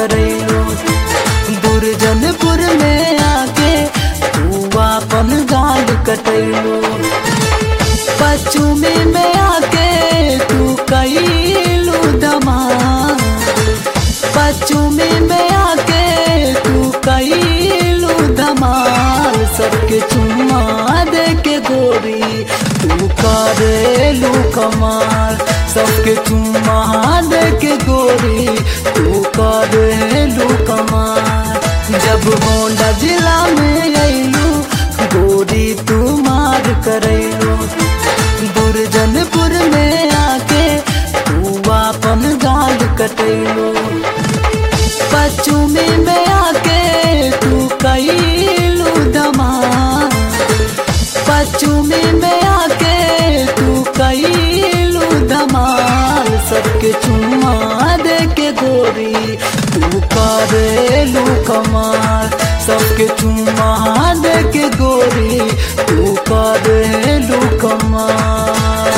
करैलो दुर्जनपुर में आके तू अपन गाल कटैलो पश्चिमी में आके तू कैलू धमाल पश्चिमी में आके तू कैलू धमाल सबके चुम्मा दे के गोरी तू करेलू कमाल सबके चुम्मा दे के गोरी तू करेलू कमाल जब गोंडा जिला में अइलू गोरी तू मार करैलू दुर्जनपुर में आके तू अपन गाल कटैलू पश्चिमी में आके तू कैलू धमाल पश्चिमी में आके तू कैलू धमाल सबके चुम्मा दे के गोरी तू करेलू कमाल सबके चुम्मा दे के गोरी तू करेलू कमाल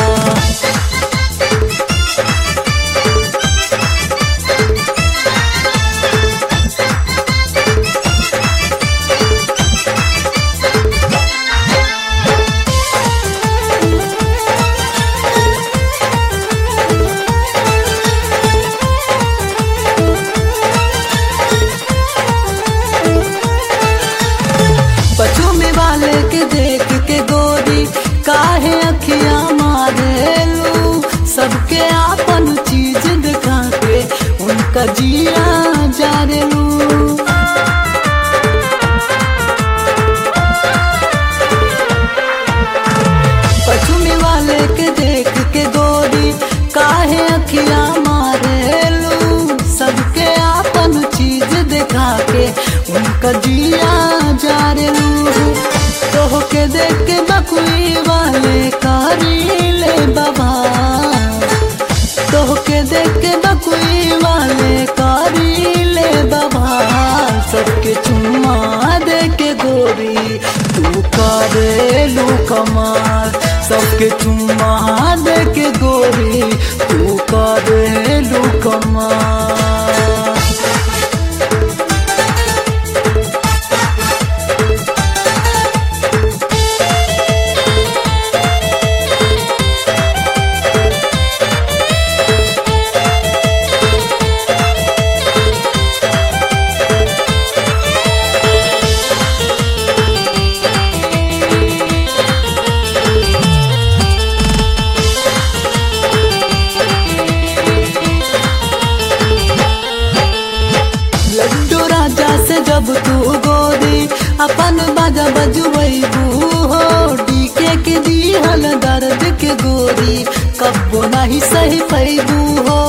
पछुमी वाले के देख के गोरी काहे अखियां मारेलू सबके आपन चीज दिखा के उनका जिया जारेलू पछुमी वाले के देख के गोरी काहे अखियां मारेलू सबके आपन चीज दिखा के उनका जिया जारेलू तोह के देख के बकुई वाले कारी ले बाबा तोह के देख के बकुई वाले कारी ले बाबा सबके चुम्मा दे के गोरी तू करेलू कमाल सबके चुम्मा दे के गोरी तू करेलू कमाल लड्डू राजा से जब तू गोरी अपन बाजा बजुबू हो डीके के दिहल दर्द के गोरी कब्बो नहीं सही पैबू हो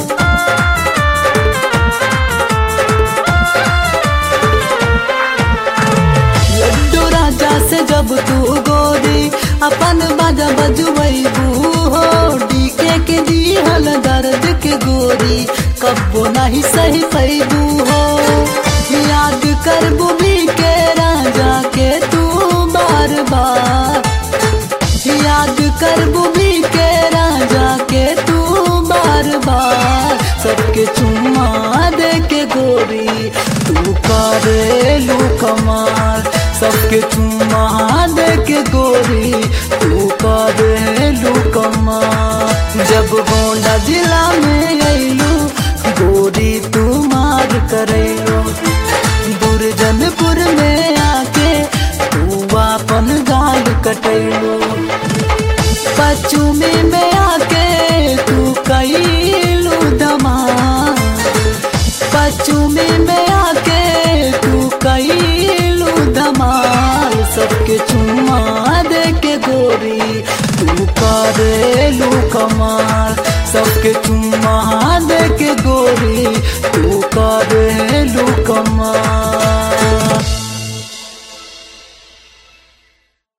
लड्डू राजा से जब तू गोरी अपन बाजा बजुबू हो डीके के दिहल दर्द के गोरी कब्बो नहीं सही पैबू हो याद कर बुबी के राजा के तू बार बार याद कर बुबी के राजा के तू बार बार सबके चुम्मा दे के गोरी तू करेलू कमाल सबके चुम्मा दे के गोरी तू करेलू कमाल जब गोंडा जिला में अइलू गोरी तू मार करैलो दुर्जनपुर में आके तू अपन गाल कटैलो पश्चिमी में आके तू कैलू धमाल पश्चिमी में आके तू कैलू धमाल सबके चुम्मा दे के गोरी तू करेलू कमाल सबके चुम्मा दे के गोरी तू करेलू कमाल